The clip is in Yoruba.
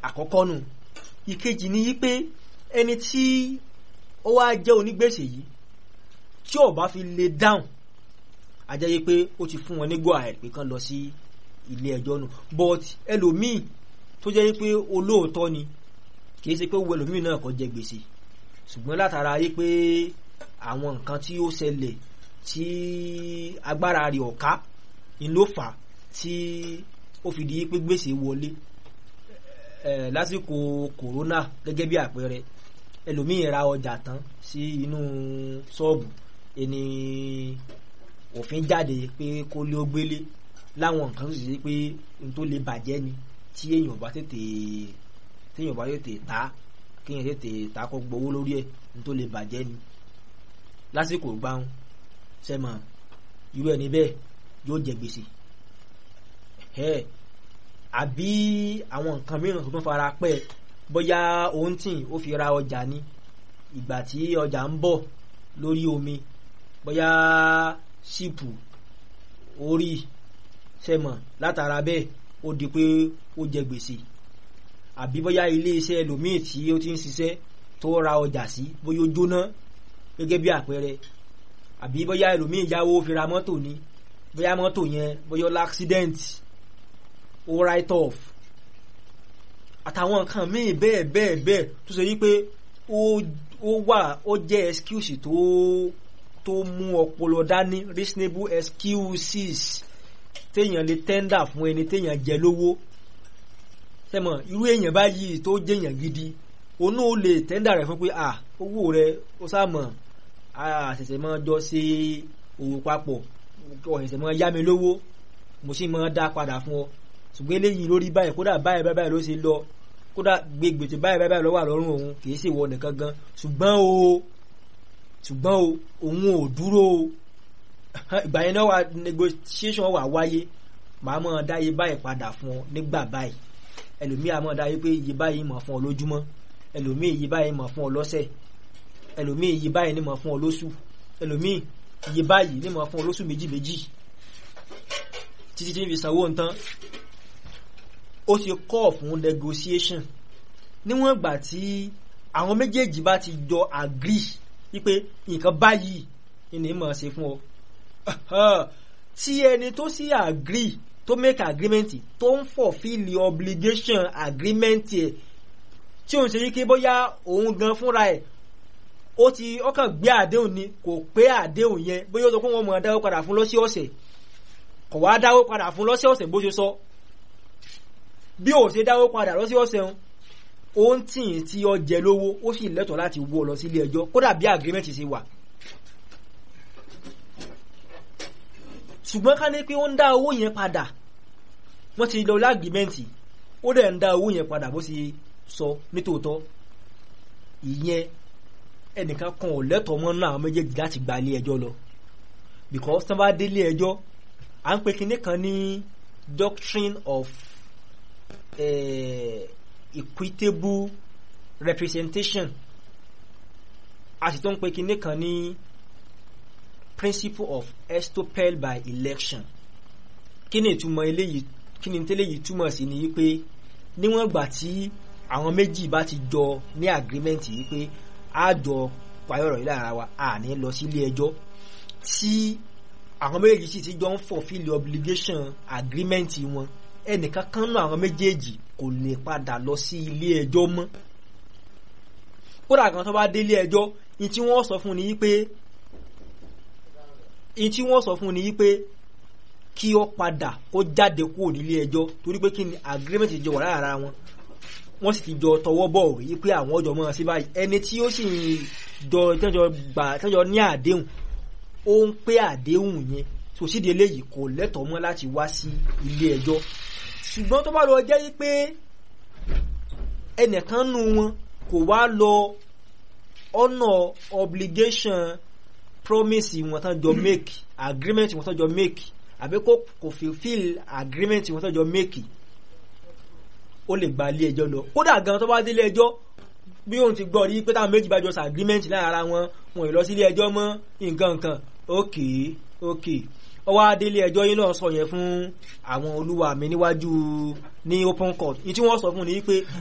àkọ́kọ́ nù ìkejì ni yí pé ẹni tí ó wá jẹ́ onígbèsè yìí tí ò bá fi lè dáhùn a jẹ́ yí pé ó ti fún wọn ní go ahead pé kán lọ sí ilé ẹjọ́ nù but ẹlòmíì tó jẹ́ yí pé olóòótọ́ ni kìí ṣe pé wo ẹlòmíì náà kò jẹ gbèsè ṣùgbọ́n látara yí pé àwọn nǹkan tí ó ṣẹlẹ̀ tí agbára rẹ̀ ọ̀ká ni ló fà á tí ó fi di pé gbèsè wọlé ẹ lásìkò kòrónà gẹ́gẹ́ bí àpẹẹrẹ ẹlòmíì ra ọjà tán sí inú ṣọ́ọ̀bù ẹni òfin jáde pé kó lé ó gbélé láwọn nǹkan tó sì ṣe pé n tó lè bàjẹ́ ni tí èèyàn bá tètè téèyàn bá tètè ta kéèyàn tètè ta kó gbowó lórí ẹ̀ n tó lè bàjẹ́ ni lásìkò gbáhùn sẹ́mọ irú ẹni bẹ́ẹ̀ yóò jẹ gbèsè ẹ̀ àbí àwọn nǹkan mìíràn tó tún fara pẹ́ bóyá òun tì ó fi ra ọjà ni ìgbà tí ọjà ń bọ̀ lórí omi bóyá ṣìpù orí sẹ́mọ̀ látara bẹ́ẹ̀ ó di pé ó jẹ gbèsè àbí bóyá ilé iṣẹ́ ẹlòmíì tí ó ti ń ṣiṣẹ́ tó ra ọjà sí bóyá ó jóná gẹ́gẹ́ bí àpẹẹrẹ àbí bóyá ẹlòmíì yáwó fi ra mọ́tò ni bóyá mọ́tò yẹn bóyá ó l'accident ó write off àtàwọn nǹkan míì bẹ́ẹ̀ bẹ́ẹ̀ bẹ́ẹ̀ tó ṣe wípé ó wà ó jẹ́ excuse tó tó mú ọpọlọ dání reasonable excuses téèyàn lè tẹ́ndà fún ẹni téèyàn jẹ lówó sẹ́mọ̀ irú èèyàn báyìí tó jẹ́yàn gidi òun náà lè tẹ́ndà rẹ̀ fún pé à owó rẹ̀ ó sàmọ̀ àṣẹ̀ṣẹ̀ máa jọ ṣe òwò papọ̀ ọ̀ṣẹ̀ṣẹ̀ máa yá mi lówó mo sì máa dá padà fún ọ ṣùgbọ́n eléyìí lórí báyìí kódà báyìí báyìí ló ṣe lọ kódà gbé gbèsè báyìí báyìí ló wà lọ́rùn òun kì í ṣe ìwọ nìkan gan ṣùgbọ́n o ṣùgbọ́n o òun ò dúró o ìgbà yẹn náà wà negotiation wà wáyé màá mọ̀ dá iye báyìí padà fún ọ nígbà báyìí ẹlòmíì àmọ́ dá yé pé iye báyìí mọ̀ fún ọ lójúmọ́ ẹlòmíì iye báyìí mọ̀ fún ọ lọ́sẹ̀ ẹlòmíì iye báyìí ní mọ̀ fún ọ lóṣù ẹlòmíì iye báyìí ní mọ̀ fún ọ lóṣù méjì méjì títí tí ń fi sanwó nǹkan ó ti kọ́ fún negotiation níwọ̀n ìgbà tí àwọn méjèèjì bá ti jọ agree wípé nǹkan báyìí ni mọ̀ ṣe fún ọ tí ẹni tó sì agree tó make agreement tó ń fulfill the obligation agreement ẹ̀ tí òun ṣe yí pé bóyá òun gan fúnra ẹ̀ ó ti ọkàn gbé àdéhùn ni kò pé àdéhùn yẹn bóyá ó sọ pé wọ́n mọ̀ dáwó padà fún lọ́sí ọ̀sẹ̀ kò wá dáwó padà fún lọ́sí ọ̀sẹ̀ bó ṣe sọ bí ò ṣe dáwó padà lọ́sí ọ̀sẹ̀ ń ó ń tì í tí ó jẹ lówó ó sì lẹ́tọ̀ọ́ láti wọ́ ọ lọ sílé ẹjọ́ kódà bí agreement ṣe wà ṣùgbọ́n ká ní pé ó ń dá owó yẹn padà wọ́n ti lọ lágbìmẹ́ǹtì ó dẹ̀ ń dá owó yẹn padà bó ṣe sọ nítòótọ́ ìyẹn ẹnìkan kan ò lẹ́tọ̀ọ́ mọ́ náà àwọn méjèèjì láti gba ilé ẹjọ́ lọ because tí wọ́n bá dé ilé ẹjọ́ à ń pe kinní kan ní doctrine of uh, equitable representation a sì tó ń pe kinní kan ní principle of estoppel by election kí ni ìtumọ̀ eléyìí kí ni tẹ́lẹ̀yìí túmọ̀ sí ni wípé níwọ̀n gbà tí àwọn méjì bá ti jọ ní agreement yìí pé a jọ payọ̀rọ̀ yìí lára wa a ní lọ sí ilé ẹjọ́ tí àwọn méjèèjì sì ti jọ ń fulfill obligation agreement wọn ẹnìkan kan náà àwọn méjèèjì kò lè padà lọ sí ilé ẹjọ́ mọ́ kódà kan tó bá dé ilé ẹjọ́ ní tí wọ́n sọ fún ni wípé ní tí wọ́n sọ fún ni wípé kí ó padà kó jáde kúrò nílé ẹjọ́ torí pé kí ni agreement jọ wà lára wọn wọ́n sì ti jọ tọwọ́ bọ̀ rí pé àwọn ọjọ́ mọ́ sí báyìí ẹni tí ó sì jọ tẹ́jọ gbà tẹ́jọ ní àdéhùn ó ń pé àdéhùn yẹn tó sì di eléyìí kò lẹ́tọ̀ọ́ mọ́ láti wá sí ilé ẹjọ́ ṣùgbọ́n tó bá lọ jẹ́ pé ẹnìkan nu wọn kò wá lọ ọ̀nà obligation promise wọn tán jọ make agreement wọn tán jọ make àbí kò kò fulfil agreement wọn tán jọ make ó lè gba ilé ẹjọ́ lọ kódà gan tó bá dé ilé ẹjọ́ bí òun ti gbọ́ rí pé táwọn méjì bá jọ sa agreement láàrin ara wọn wọn ì lọ sí ilé ẹjọ́ mọ́ nǹkan nǹkan ok ok ọwọ́ adélé ẹjọ́ yín náà sọ yẹn fún àwọn olúwa mi níwájú ní open court ní tí wọ́n sọ fún ni pé